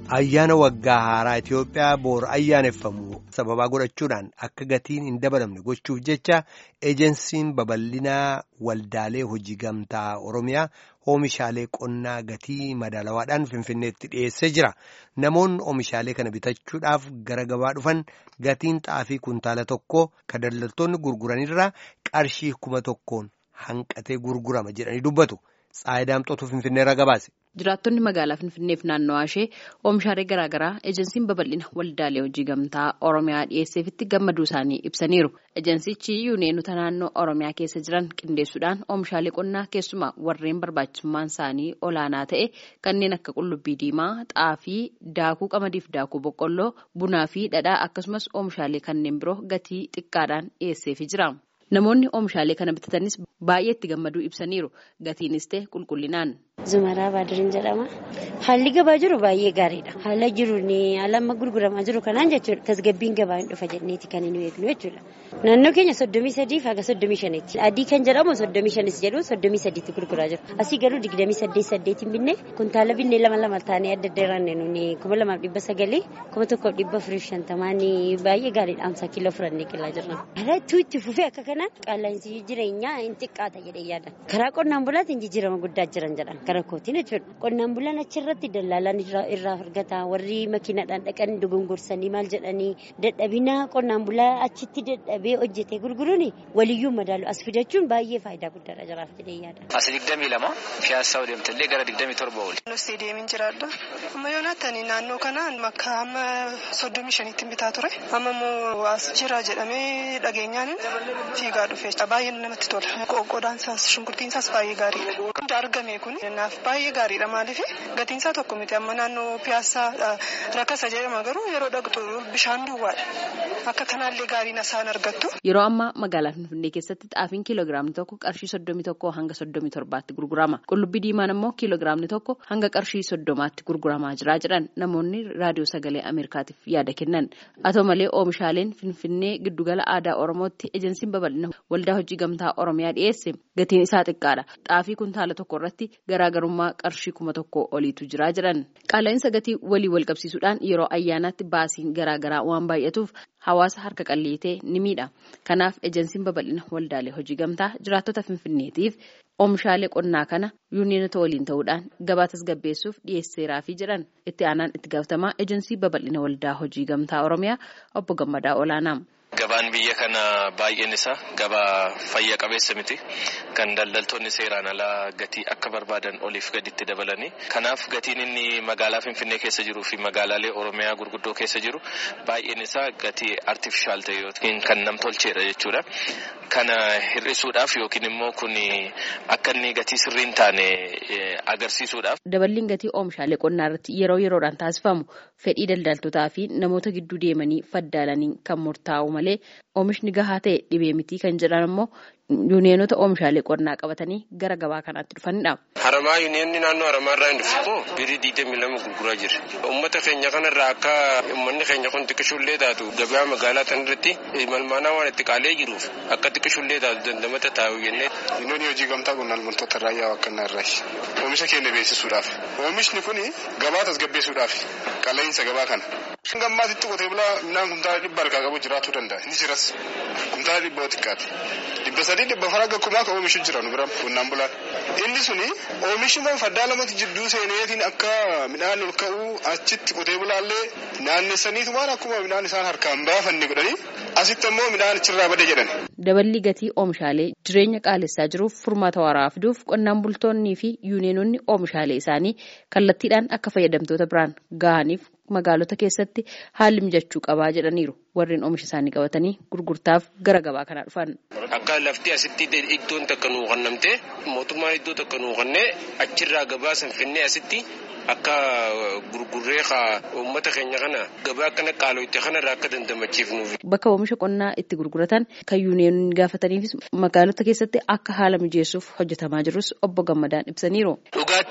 Ayyaana waggaa haaraa Itoophiyaa boor ayyaaneffamu sababaa godhachuudhaan akka gatiin hin dabalamne gochuuf jecha eejensiin babal'inaa waldaalee hojii gamtaa Oromiyaa oomishaalee qonnaa gatii madaalawaadhaan Finfinneetti dhiyeessee jira. Namoonni oomishaalee kana bitachuudhaaf gara gabaa dhufan gatiin xaafii kuntaala tokkoo kan daldaltoonni gurguranirraa qarshii kuma tokkoon hanqatee gurgurama jedhanii dubbatu. Tsaayidaamxootu Finfinneerra gabaase. Jiraattonni magaalaa Finfinneef naannawaa ishee oomishaalee garaagaraa ejensiin babal'ina waldaalee hojii gamtaa Oromiyaa dhiyeesseefitti gammaduu isaanii ibsaniiru. Ejensichi yuuneenota naannoo Oromiyaa keessa jiran qindeessuudhaan oomishaalee qonnaa keessumaa warreen barbaachisummaan isaanii olaanaa ta'e kanneen akka qullubbii diimaa, xaafii, daakuu qamadiif daakuu boqqolloo, bunaa fi dhadhaa akkasumas oomishaalee kanneen biroo gatii xiqqaadhaan dhiyeesseefii jira. Namoonni oomishaalee kana bitatanis baay'ee itti gammaduu ibsaniiru. Gatiinis ta'e qulqullinaan. Zumaraa Baadiriin jedhama. Haalli gabaa jiru baay'ee gaariidha. Haala jiruun haala amma gurguramaa jiru kanaan jechuudha. Tasgabbiin gabaa hin dhufa jenneeti kan hin beeknu jechuudha. Naannoo keenya soddomii sadii haga soddomii shanitti. Adii kan jedhamu soddomii shanis jedhu soddomii sadiitti gurguraa jiru. Asii garuu digdamii saddeet saddeetiin binne kuntaala binnee lama lama taanee adda adda irraan nuni kuma lamaaf dhibba sagalii kuma tokkoof dhibba afurii fi shantamaan baay'ee gaariidha. Amsa kiiloo fudhannee qillaa jirra. Haala itti fufee akka kanaan qaala'insi jireenyaa hin xiqqaata jedhee yaada. Karaa qonnaan bulaatiin jijjiirama guddaa jiran jedhan. Karaa kootiin jechuudha. Qonnaan bulaan achirratti daldaalaan irraa argata. Warri makiinaadhaan dhaqan dogongorsanii maal jedhanii dadhabina qonnaan bulaa achitti dadhabee hojjetee gurguruun waliyyuu madaalu as fidachuun baay'ee faayidaa guddaadha jiraaf jedhee yaada. As digdamii lama piyaasaa deemtillee gara digdamii torba oli. Nusti deemin jiraadha. Amma yoo naattani naannoo kanaan makka amma soddomii shaniitti bitaa ture. Amma immoo as jira jedhamee dhageenyaan fiigaa dhufe. Baay'ee namatti tola. Qoqqoodaan isaas shunkurtiin isaas baay'ee gaariidha. Hundi argame kun naaf baay'ee gaariidha maaliif gatiin isaa tokko miti amma naannoo piyaasaa rakkasa jedhama garuu yeroo dhaqxu bishaan duwwaadha. Akka kanaallee gaariin isaan argattu. Yeroo ammaa magaalaa Finfinnee keessatti xaafiin kiiloogiraamni tokko qarshii soddomii tokkoo hanga soddomii torbaatti gurgurama. Qullubbii diimaan immoo kiiloogiraamni tokko hanga qarshii soddomaatti gurguramaa jira jedhan namoonni raadiyoo sagalee Ameerikaatiif yaada kennan. Haa ta'u malee oomishaaleen Finfinnee giddugala aadaa Oromootti ejensiin babal'ina waldaa hojii gamtaa Oromiyaa dhiyeesse gatiin isaa xiqqaadha. Xaafii kuntaala tokko irratti garaagarummaa qarshii kuma tokko oliitu jira jedhan. Qaala'insa gatii walii wal qabsiisuudhaan yeroo ayyaanaatti baasiin garaagaraa waan baay'atuuf hawaasa harka qalleetee ni miidha. Kanaaf ejensiin babal'ina waldaalee hojii gamtaa jiraattota Finfinneetiif oomishaalee qonnaa kana yuuneenota waliin ta'uudhaan gabaa tasgabbeessuuf dhiyeesseeraafi jedhan itti aanaan itti gaafatamaa ejensii babal'ina waldaa hojii gamtaa Oromiyaa obbo Gammadaa Olaanaa. Gabaan biyya kana baay'een isaa gabaa fayya qabeessa miti. Kan daldaltoonni seeraan alaa gatii akka barbaadan oliif gaditti dabalanii. Kanaaf gatiin inni magaalaa Finfinnee keessa jiruu fi magaalaalee Oromiyaa gurguddoo keessa jiru baay'een isaa gatii artifishaal ta'e yookiin kan namtolcheedha jechuudha. Kana hir'isuudhaaf yookiin immoo kun akka inni gatii sirriin taane agarsiisuudhaaf. Daballiin gatii oomishaalee qonnaa irratti yeroo yeroodhaan taasifamu fedhii daldaltootaa fi namoota gidduu deemanii faddaalanii kan murtaa'u malee oomishni gahaa ta'e dhibee mitii kan jedhan immoo yuuneenota oomishaalee qonnaa qabatanii gara gabaa kanaatti dhufanidha. Haramaa yuuneenni naannoo haramaa irraa hin dhufu birii digdamii lama gurguraa jira. Uummata keenya kanarraa akka uummanni keenya kun xiqqishullee taatu gabaa magaalaa tan irratti malmaanaa waan itti qaalee jiruuf akka xiqqishullee taatu dandamata taa'u jennee. Yuuneenii hojii gamtaa qonnaan bultoota raayyaa wakkanaa irraa oomisha keenya beeksisuudhaaf oomishni kun gabaa tasgabbeessuudhaaf qaala'insa gabaa kana. Gammaatitti qotee bulaa midhaan kumtaala dhibba harkaa qabu jiraachuu danda'a. Ni jiras. Kumtaala dhibba xiqqaati. Dhibba sadii dhibba fara gakkumaa kan oomishu jira nu bira qonnaan bulaan. Inni suni oomishni kun faddaa lamatti jidduu seeneetiin akka midhaan ol ka'uu achitti qotee bulaallee naannessaniitu waan akkuma midhaan isaan harkaan baafanne godhanii asitti ammoo midhaan achirraa bade jedhan. Daballi gatii oomishaalee jireenya qaalessaa jiruuf furmaata waaraa fiduuf qonnaan bultoonnii fi yuuneenonni oomishaalee isaanii kallattiidhaan akka fayyadamtoota biraan gahaniif magaalota keessatti haalli mijachuu qabaa jedhaniiru warreen oomisha isaanii qabatanii gurgurtaaf gara gabaa kanaa dhufan. Akka lafti asitti iddoon takka nuu kennamte mootummaan iddoo takka nuu kennee achirraa gabaa san finnee asitti akka gurgurree uummata keenya kana gabaa kana qaalooyte kanarraa akka dandamachiifnuuf. Bakka oomisha qonnaa itti gurguratan kan yuuneenonni gaafataniifis magaalota keessatti akka haala mijeessuuf hojjetamaa jirus obbo Gammadaan ibsaniiru. Dhugaatti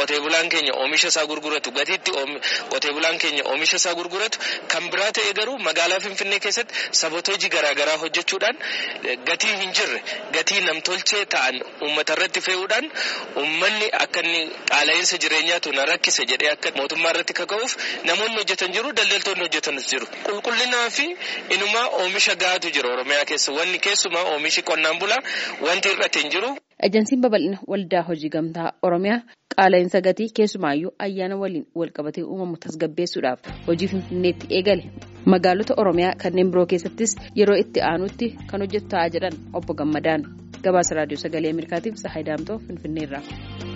qotee bulaan keenya oomisha isaa gurguratu gatiitti qotee bulaan keenya oomisha isaa gurguratu kan biraa ta'e garuu magaalaa Finfinnee keessatti saboota hojii garaagaraa hojjechuudhaan gatii hin jirre gatii namtolchee ta'an uummata irratti fe'uudhaan uummanni akka inni qaala'insa jireenyaatu na rakkise jedhee akka mootummaa irratti kaka'uuf namoonni hojjetan jiru daldaltoonni hojjetanis jiru qulqullinaa fi inumaa oomisha gahaatu jira oromiyaa keessa wanni keessumaa oomishi qonnaan bulaa wanti hir'ate hin jiru. Ejensiin babal'ina waldaa hojii gamtaa oromiyaa qaala'insa gatii keessumaayyuu ayyaana waliin walqabatee uumamu tasgabbeessuudhaaf hojii finfinneetti eegale magaalota oromiyaa kanneen biroo keessattis yeroo itti aanutti kan hojjetu ta'aa jedhan obbo Gammadaan gabaasa raadiyoo sagalee ameerikaatiif Tsahaay Daamtoo finfinneerraa.